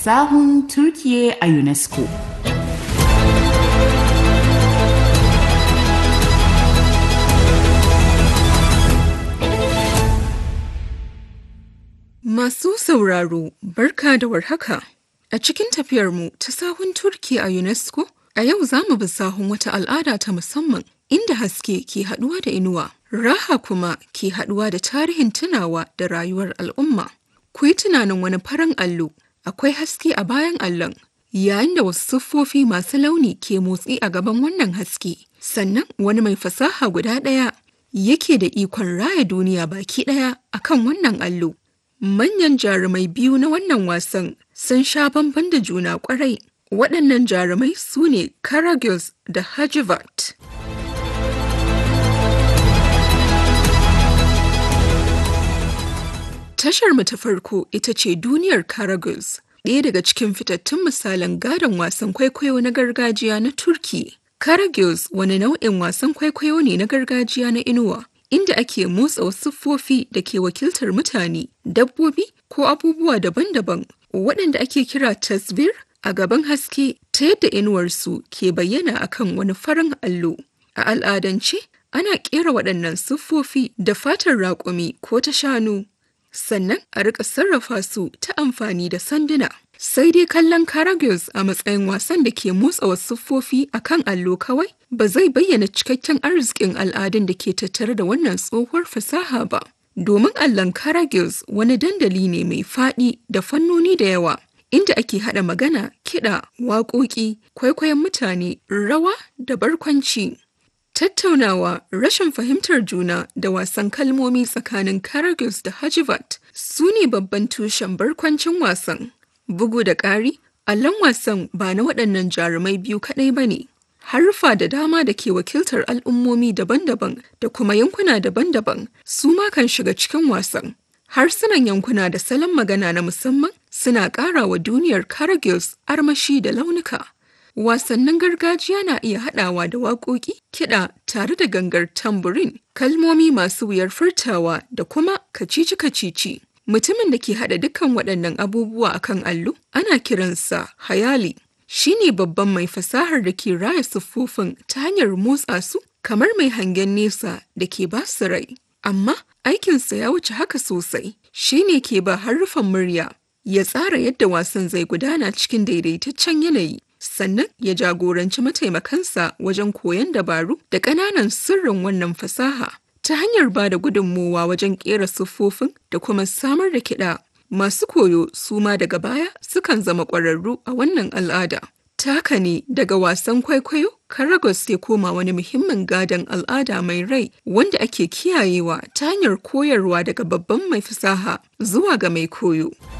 sahun Turkiye a UNESCO. Masu sauraro, barka da warhaka. A cikin tafiyarmu ta sahun Turki a UNESCO, a yau za mu bi sahun wata al'ada ta musamman inda haske ke haɗuwa da inuwa, raha kuma ke haɗuwa da tarihin tunawa da rayuwar al'umma. Ku yi tunanin wani farin allo, akwai haske a bayan allon, yayin da wasu siffofi masu launi ke motsi a gaban wannan haske. Sannan wani mai fasaha guda ɗaya yake da ikon raya duniya baki ɗaya akan wannan allo. Manyan jarumai biyu na wannan wasan sun sha bamban da juna kwarai. Waɗannan jarumai su ne Karagöz da Hajivat. Tashar mu ta farko ita ce duniyar Karagöz, ɗaya daga cikin fitattun misalan gadon wasan kwaikwayo na gargajiya na Turki. Karagöz wani nau'in wasan kwaikwayo ne na gargajiya na inuwa. inda ake motsa wasu siffofi da ke wakiltar mutane, dabbobi ko abubuwa daban-daban waɗanda ake kira tasbir a gaban haske ta yadda inuwarsu ke bayyana akan wani farin allo. A al'adance, ana ƙera waɗannan siffofi da fatar raƙumi ko ta shanu, sannan a riƙa sarrafa su ta amfani da sanduna. Sai dai kallon Karagöz a matsayin wasan da ke motsa wasu siffofi a kan allo kawai ba zai bayyana cikakken arzikin al'adun da ke tattare da wannan tsohuwar fasaha ba. Domin allon Karagöz wani dandali ne mai faɗi da fannoni da yawa, inda ake haɗa magana, kiɗa, waƙoƙi, kwaikwayon mutane, rawa da barkwanci. Tattaunawa, rashin fahimtar juna da wasan kalmomi tsakanin Karagöz da Hajivat su ne babban tushen barkwancin wasan. Bugu da ƙari, allon wasan ba na waɗannan jarumai biyu kaɗai ba ne. Haruffa da dama da ke wakiltar al'ummomi daban-daban da kuma yankuna daban-daban su ma kan shiga cikin wasan. Harsunan yankuna da salon magana na musamman suna ƙara wa duniyar Karagöz armashi da launuka. Wasannin gargajiya na iya haɗawa da waƙoƙi, kiɗa tare da gangar tamburin, kalmomi masu wuyar furtawa da kuma kacici-kacici. Mutumin da ke haɗa dukkan waɗannan abubuwa a kan allo ana kiransa hayali. Shi ne babban mai fasahar da ke raya siffofin ta hanyar motsa su kamar mai hangen nesa da ke ba su rai. Amma aikinsa ya wuce haka sosai. Shi ne ke ba harufan murya, ya tsara yadda wasan zai gudana cikin daidaitaccen yanayi. Sannan ya jagoranci mataimakansa wajen koyon dabaru da ƙananan sirrin wannan fasaha. ta hanyar ba da gudunmowa wajen ƙera siffofin da kuma samar da kiɗa. Masu koyo su ma daga baya sukan zama ƙwararru a wannan al'ada. Taka ne daga wasan kwaikwayo, Karagos ya koma wani muhimmin gadon al'ada mai rai wanda ake kiyayewa ta hanyar koyarwa daga babban mai fasaha zuwa ga mai koyo.